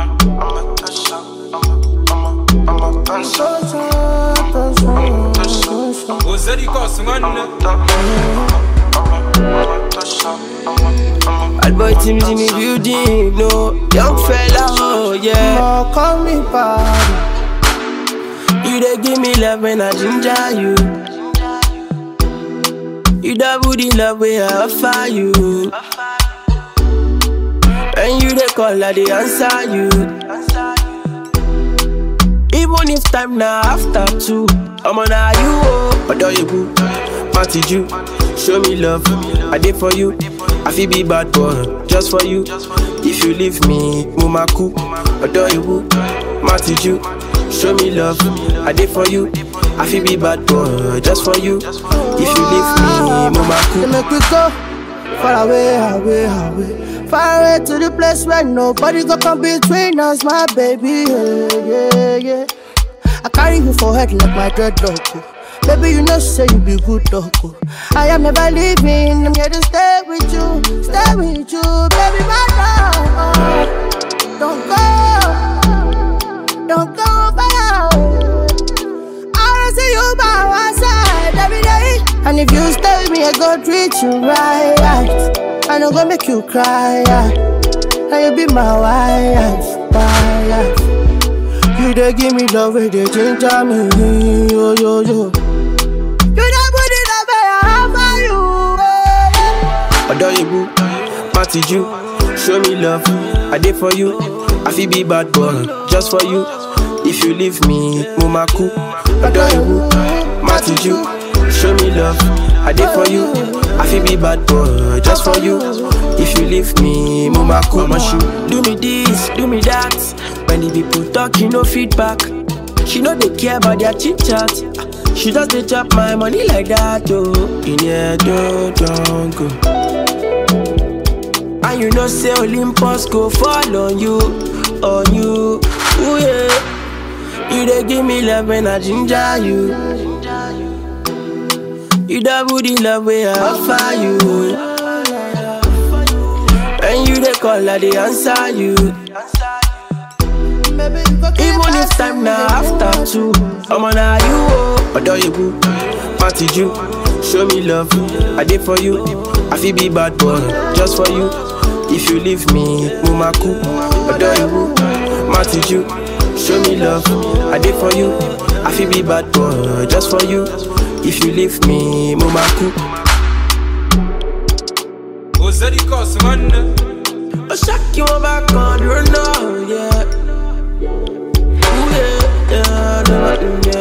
a, I'm a toucher. I'm a, I'm a, I'm a dancer. Toucher. ozeri kɔs ŋɔnne Bad boy teams in the building, no Young fella, oh yeah Oh, call me party. You dey give me love when I ginger you You double the love way I offer you When you dey call, I dey answer you Even if time now after two I'm on you, oh Adore you, boo Matty you Show me love I did for you I feel be bad boy Just for you If you leave me Mama cool Adore you, boo Matty you Show me love I did for you I feel be bad boy Just for you If you leave me Mama They cool make we go far away, away, away. Far away to the place where nobody go come between us, my baby. Yeah, yeah, yeah. I carry you for head like my dreadlock. oh. Baby, you know, say you be good dog. oh. I am never leaving. I'm here to stay with you, stay with you, baby, my love. Don't go, don't go far. I wanna see you by my side every day. And if you stay with me, I go treat you right. I no go make you cry. And you be my wife, wife. You dey give me love, where they ginger me, yo yo yo. You dey put it up, I offer you. eh. Adore you, boo. Matty you. Show me love. I did for you. I feel be bad boy. Just for you. If you leave me, Mama cool. Adore you, boo. Matty you. Show me love. I did for you. I feel be bad boy. Just for you. If you leave me, Mama cool. Mama shoot. Do me this, do me that. When the people talk, you no feedback. She know they care about their chit chat. She just dey chop my money like that, oh. In here, don't, don't go. And you know say Olympus go fall on you, on you, ooh yeah. You dey give me love when I ginger you. You double the love way I offer you. When you dey call, I dey answer you. Baby, you go keep Even if asking time me now the after question. two, I'm on you, oh. Adore you, boo. Matty you. Show me love. I did for you. I feel be bad boy. Just for you. If you leave me, Mama cool. Adore you, boo. Matty you. Show me love. I did for you. I feel be bad boy. Just for you. If you leave me, Mama cool. ozeri kɔs ŋɔnne I shock you back on, you know, yeah. Ooh, yeah, yeah, yeah, yeah.